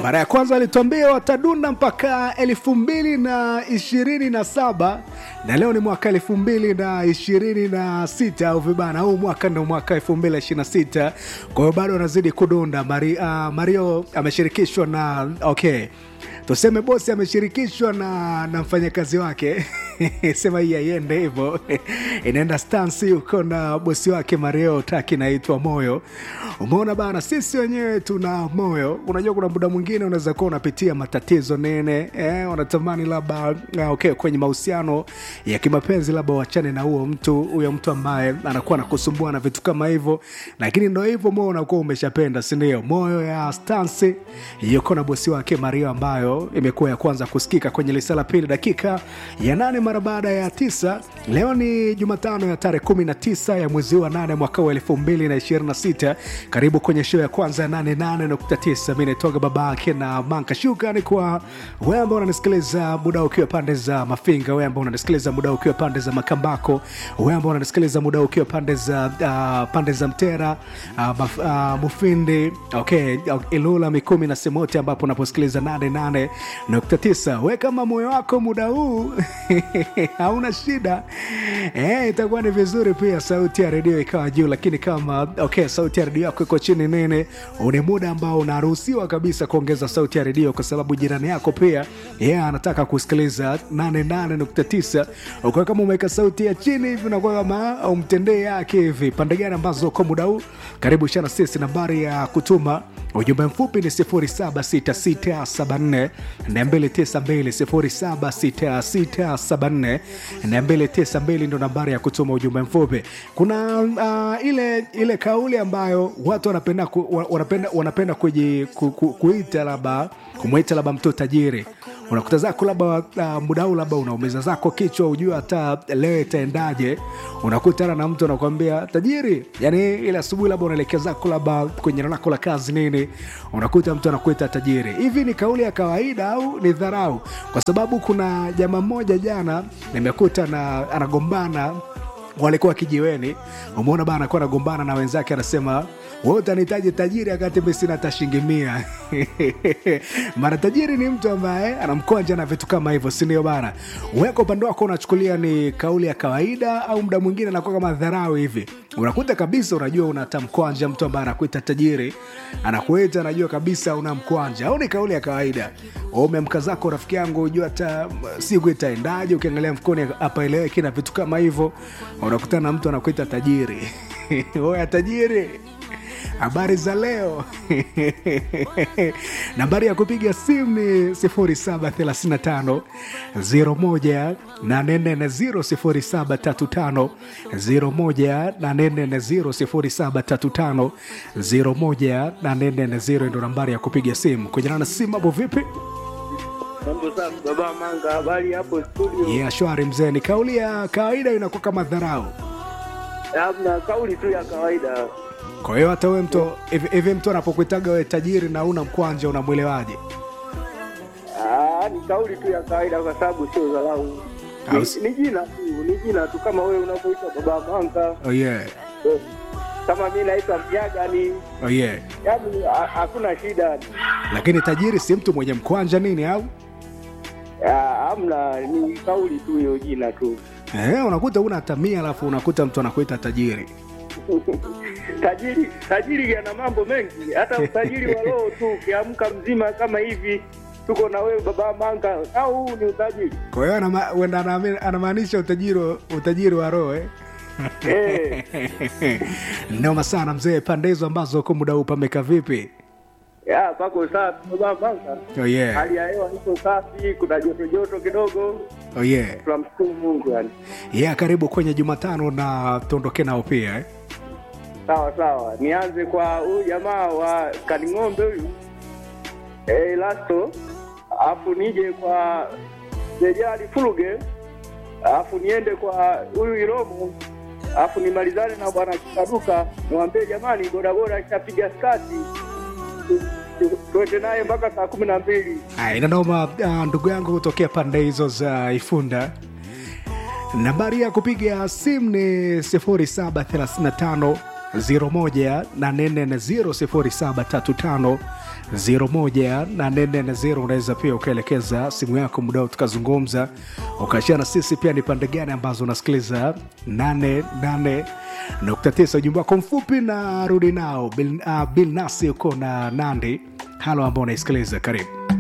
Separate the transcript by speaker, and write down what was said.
Speaker 1: mara ya kwanza alituambia watadunda mpaka elfu mbili na ishirini na saba na leo ni mwaka elfu mbili na ishirini na sita au vibana huu mwaka ndo mwaka elfu mbili na ishirini na sita kwa hiyo bado anazidi kudunda Mari, uh, mario ameshirikishwa na okay tuseme bosi ameshirikishwa na, na mfanyakazi wake sema hii aiende hivyo inaenda stansi huko na bosi wake mario taki naitwa moyo umeona bana sisi wenyewe tuna moyo unajua kuna muda mwingine unaweza kuwa unapitia matatizo nene eh, unatamani labda ah, okay, kwenye mahusiano ya kimapenzi labda wachane na huo mtu huyo mtu ambaye anakuwa nakusumbua na vitu kama hivyo lakini ndo hivyo moyo unakuwa umeshapenda sindio moyo ya stansi yuko na bosi wake mario ambayo imekuwa ya kwanza kusikika kwenye lisa la pili dakika ya nane mara baada ya tisa leo ni jumatano ya tarehe 19 ya mwezi wa nane mwaka wa 2026 karibu kwenye show ya kwanza ya 88.9 mi naitoga babake na manka shukrani kwa wewe ambao unanisikiliza muda ukiwa pande za mafinga wewe ambao unanisikiliza muda ukiwa pande za makambako wewe ambao unanisikiliza muda ukiwa pande za uh, pande za mtera uh, maf, uh, mufindi okay ilula mikumi na semote ambapo unaposikiliza 88.9 we kama moyo wako muda huu hauna shida eh, itakuwa ni vizuri pia sauti ya redio ikawa juu lakini kama okay sauti ya redio yako iko chini nene ni muda ambao unaruhusiwa kabisa kuongeza sauti ya redio kwa sababu jirani yako pia yeye yeah, anataka kusikiliza 88.9 ukiwa kama umeweka sauti ya chini hivi unakuwa kama umtendee yake hivi pande gani ambazo kwa muda huu karibu shana sisi nambari ya kutuma ujumbe mfupi ni 076674 292 076674 ndo nambari ya kutuma ujumbe mfupi kuna uh, ile ile kauli ambayo watu wanapenda ku, wanapenda, wanapenda kuji, ku, ku, kuita labda kumwita labda mtu tajiri unakuta zako labda uh, muda huu labda unaumiza zako kichwa ujue hata leo itaendaje unakutana na mtu anakwambia tajiri yani ile asubuhi labda unaelekea zako labda kwenye eneo lako la kazi nini unakuta mtu anakuita tajiri hivi ni kauli ya kawaida au ni dharau kwa sababu kuna jamaa mmoja jana nimekuta na anagombana walikuwa kijiweni umeona bana anakuwa anagombana na wenzake anasema wewe utanihitaji tajiri akati mi sina hata shilingi mia mara tajiri ni mtu ambaye anamkonja na vitu kama hivyo sindio bana weka upande wako unachukulia ni kauli ya kawaida au muda mwingine anakuwa kama dharau hivi unakuta kabisa unajua unatamkwanja mtu ambaye anakuita tajiri anakuita anajua kabisa unamkwanja au ni kauli ya kawaida umemka zako rafiki yangu ujua hata siku itaendaje ukiangalia mfukoni apaeleweki na vitu kama hivyo unakutana na mtu anakuita tajiri oya tajiri habari za leo nambari ya kupiga simu ni 0735 01 840 0735 01 ndo nambari ya kupiga simu kwenye na simu hapo vipi
Speaker 2: Mambo safi baba Manga, habari hapo studio?
Speaker 1: yeah, shwari mzee ni kauli ya kawaida inakuwa kama dharau
Speaker 2: Hamna, kauli tu ya kawaida.
Speaker 1: kwa hiyo hata we mtu hivi hivi mtu anapokuitaga we tajiri na una mkwanja unamwelewaje
Speaker 2: Ah, ni kauli tu ya kawaida kwa sababu sio dharau.
Speaker 1: Au
Speaker 2: Ni,
Speaker 1: si-
Speaker 2: ni jina tu, ni jina tu kama wewe unavyoitwa baba Manga.
Speaker 1: oh yeah.
Speaker 2: Eh, Kama mimi naitwa Mjaga ni
Speaker 1: Oh yeah.
Speaker 2: yaani ha- hakuna shida.
Speaker 1: lakini tajiri si mtu mwenye mkwanja nini au
Speaker 2: Ah, Hamna, ni kauli tu hiyo jina tu.
Speaker 1: eh, unakuta una tamia alafu unakuta mtu anakuita tajiri
Speaker 2: tajiri tajiri ana mambo mengi, hata utajiri wa roho tu, ukiamka mzima kama hivi tuko na wewe baba Manga, au huu ni utajiri?
Speaker 1: kwa hiyo anama- wenda anaami- anamaanisha utajiri wa- utajiri wa roho eh?
Speaker 2: Eh.
Speaker 1: noma sana mzee pande hizo ambazo kwa muda huu pameka vipi
Speaker 2: Ya, pako safi baba Manga.
Speaker 1: oh yeah.
Speaker 2: Hali ya hewa iko safi, kuna joto joto kidogo,
Speaker 1: Oh yeah.
Speaker 2: tunamshukuru Mungu yani.
Speaker 1: yeah, karibu kwenye jumatano na tuondoke nao pia eh?
Speaker 2: Sawa sawa, nianze kwa huyu jamaa wa Kaning'ombe huyu eh, Lasto, alafu nije kwa Jejali Fuluge, alafu niende kwa huyu Iromo, alafu nimalizane na bwana Kikaduka, niwaambie jamani, bodaboda ishapiga skati, Tu- tu- tuende naye mpaka saa kumi na mbili.
Speaker 1: Aya, inanoma uh, ndugu yangu kutokea pande hizo za ifunda nambari ya kupiga simu ni 0735 01840 0735 unaweza pia ukaelekeza simu yako muda tukazungumza ukashia na sisi pia ni pande gani ambazo unasikiliza 88.9 ujumbe wako mfupi na rudi nao bil, uh, bil nasi uko na nandi halo ambao unaisikiliza karibu